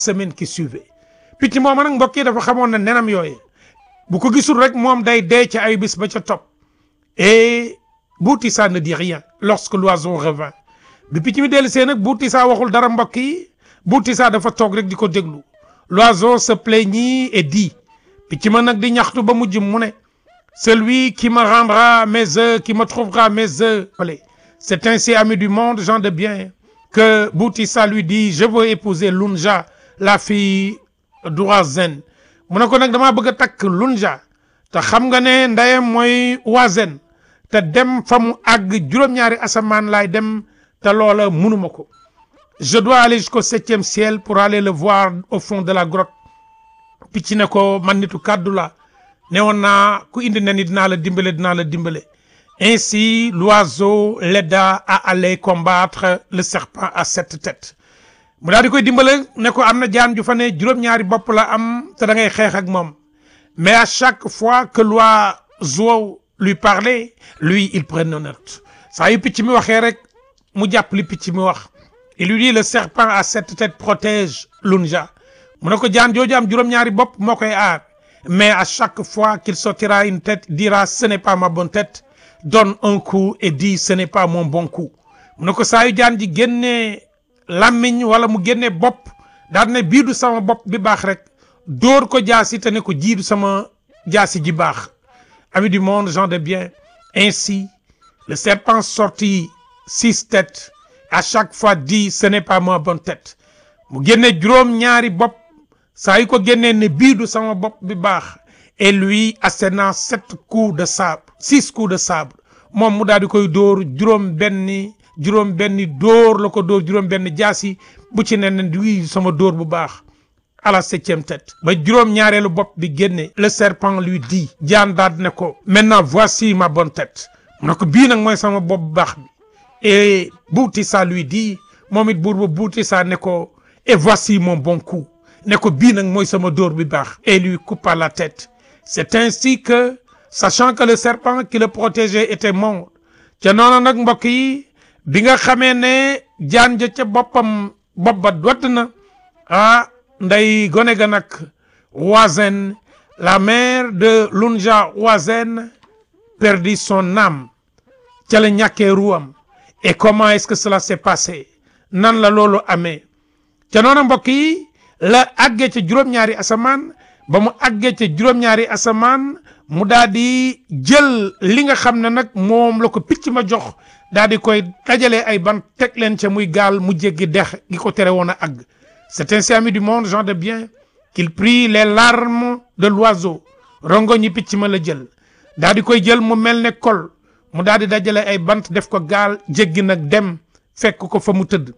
semaine qui suivait picc mooma nag mbokk yi dafa xamoon ne nenam yooye bu ko gisul rek moom day dee ca ay bis ba ca topp et Boutissa ne dit rien lorsque l'oiseau revint bi picc mi dellu see nag Boutissa waxul dara mbokk yi Boutissa dafa toog rek di ko déglu l'oiseau se plaignit et dit picc ma nag di ñaxtu ba mujj mu ne celui qui me rendra mes œufs qui me trouvera mes œufs c'est ainsi ami du monde gens de bien que Boutissa lui dit je veux épouser Lunja la fille d'Oizen mu ne ko nag damaa bëgg a takk Lunja te xam nga ne ndeyam mooy Oizen te dem fa mu àgg juróom-ñaari asamaan laay dem te loola munuma ko je dois aller jusqu'au septième ciel pour aller le voir au fond de la grotte picc ne ko man nitu kàddu la ne woon naa ku indi ne ni dinaa la dimbale dinaa la dimbale ainsi l'oiseau l'aida à aller combattre le serpent à sept têtes mu daal di koy dimbale ne ko am na jaan ju fa ne juróom-ñaari bopp la am te da ngay xeex ak moom mais à chaque fois que l'oiseau lui parlait lui il prenait note saa yu picc mi waxee rek mu jàpp li picc mi wax il lui dit le serpent à sept têtes protège Lunja mu ne ko jaan jooju am juróom-ñaari bopp moo koy aar mais à chaque fois qu'il sortira une tête dira ce n'est pas ma bonne tête donne un coup et dit ce n'est pas mon bon coup mu ne ko saa yu jaan ji génnee làmmiñ wala mu génnee bopp daal ne bii du sama bopp bi baax rek dóor ko jaasi te ne ko jii du sama jaasi ji baax amis du monde gens de bien ainsi le serpent sortit six têtes à chaque fois dit ce n'est pas ma bonne tête mu génne juróom ñaari bopp saa yu ko génnee ne bii du sama bopp bi baax et lui assénant sept coups de sabre six coups de sabre moom mu daal di koy dóor juróom benni juróom benni dóor la ko dóor juróom benn jaasi bu ci ne ne bii sama dóor bu baax à la septième tête ba juróom ñaareelu bopp bi génne le serpent lui dit jaan daal ne ko maintenant voici ma bonne tête mu ne ko bii nag mooy sama bopp bu baax bi et Boutissa lui dit moom it buur ba Boutissa ne ko et voici mon bon coup ne ko bii nag mooy sama dóor bi baax et lui coupa la tête c'est ainsi que sachant que le serpent qui le protégeait était mort ca noonu nag mbokk yi bi nga xamee ne jaan ja ca boppam bopp ba dodd na ah nday gone ga nag Oizen la mère de Lunja Oizen perdit son âme ca la ñàkkee ruwam et comment est-ce que cela s'est passé nan la loolu amee ca noonu mbokk yi la àggee ca juróom-ñaari asamaan ba mu àggee ca juróom-ñaari asamaan mu daal di jël li nga xam ne nag moom la ko picc ma jox daal di koy dajalee ay ban teg leen ca muy gaal mu jéggi dex gi ko tere woon a àgg c'est ainsi ami du monde gens de bien qu'il prit les larmes de l'oiseau rongo ñi picc ma la jël daal di koy jël mu mel ne kol mu daal di dajale ay bant def ko gaal jéggi nag dem fekk ko fa mu tëdd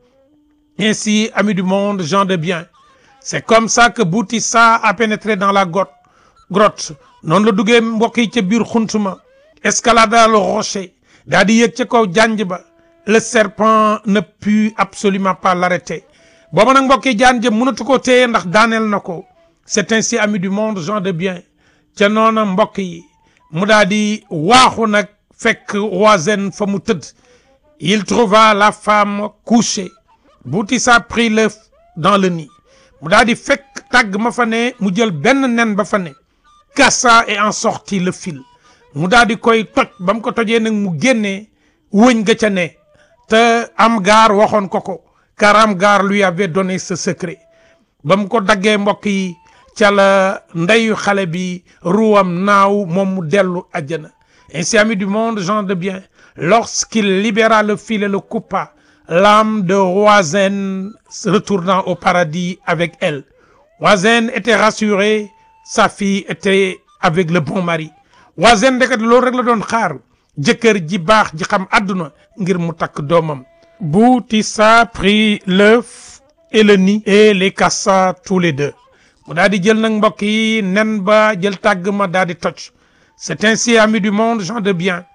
ainsi ami du monde gens de bien c'est comme ça que Boutissa a pénétré dans la grotte grotte noonu la duggee mbokk yi ca biir xuntuma escalada le rocher daa di yéeg ca kaw janj ba le serpent ne put absolument pas l'arrêter booba nag mbokk yi jaan ja mënatu ko téye ndax daaneel na ko c'est ainsi ami du monde gens de bien ca noona mbokk yi mu daa di waaxu nag fekk Oizen fa mu tëdd il trouva la femme couchée Boutissa prit l'œuf dans le nid mu daal di fekk tàgg ma fa ne mu jël benn nen ba fa ne cassa et en sortit le fil mu daal di koy toj ba mu ko tojee nag mu génnee wëñ ga ca ne te am gaar waxoon ko ko car am gaar lui avait donné ce secret ba mu ko daggee mbokk yi ca la ndeyu xale bi ruwam naaw moom mu dellu àjjana ainsi ami du monde gens de bien lorsqu'il libéra le fil et le coupa l'âme de Oizen retournant au paradis avec elle Oizen était rassuré sa fille était avec le bon mari Oizen ndeket loolu rek la doon xaar jëkkër ji baax ji xam àdduna ngir mu takk doomam Boutissa prit l'œuf et le nid et les cassa tous les deux mu daal di jël nag mbokk yi nen ba jël tàgg ma daal di toj c'est ainsi amis du monde gens de bien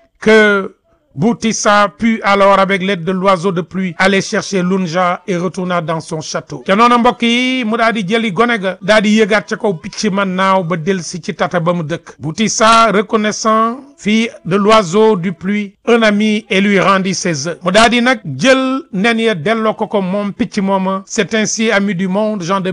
que Boutissa put alors avec l'aide de l'oiseau de pluie aller chercher Lunja et retourna dans son château te noonu mbokk yi mu daal di jëli gone ga daal di yëgaat ca kaw picc ma naaw ba delsi ci tata ba mu dëkk Boutissa reconnaissant fit de l'oiseau du pluie un ami et lui rendit ses œufs mu daal di nag jël nen ya delloo ko ko moom picc mooma c'est ainsi ami du monde gens de